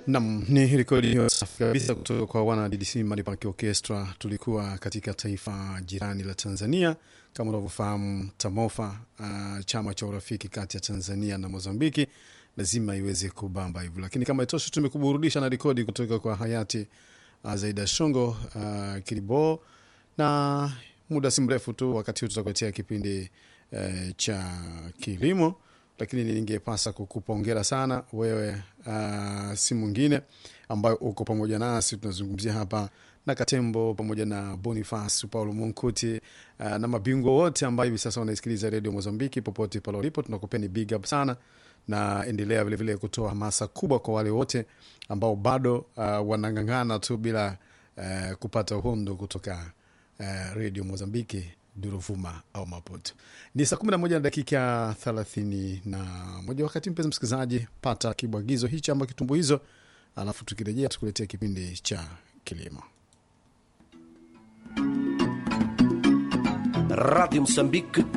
Nam ni rekodi hiyo safi kabisa kutoka kwa wana DDC Manipanki Orchestra. Tulikuwa katika taifa jirani la Tanzania kama unavyofahamu, TAMOFA, uh, chama cha urafiki kati ya Tanzania na Mozambiki, lazima iweze kubamba hivyo, lakini kama itoshi, tumekuburudisha na rekodi kutoka kwa hayati uh, Zaida Shongo uh, Kilibo, na muda si mrefu tu wakati huu tutakuletea kipindi uh, cha kilimo lakini ningepasa kukupongera sana wewe, uh, si mwingine ambayo uko pamoja nasi. Tunazungumzia hapa na Katembo pamoja na Boniface Paulo Munkuti uh, na mabingwa wote ambao hivi sasa wanaisikiliza redio Mozambiki popote pale ulipo, tunakupeni big up sana, na endelea vilevile kutoa hamasa kubwa kwa wale wote ambao bado uh, wanang'ang'ana tu bila uh, kupata uhondo kutoka uh, redio Mozambiki Duruvuma au Maputo. Ni saa kumi na moja na dakika thelathini na moja. Wakati mpenzi msikilizaji, pata kibwagizo hichi ama kitumbu hizo, alafu tukirejea tukuletea kipindi cha kilimo. Rádio Moçambique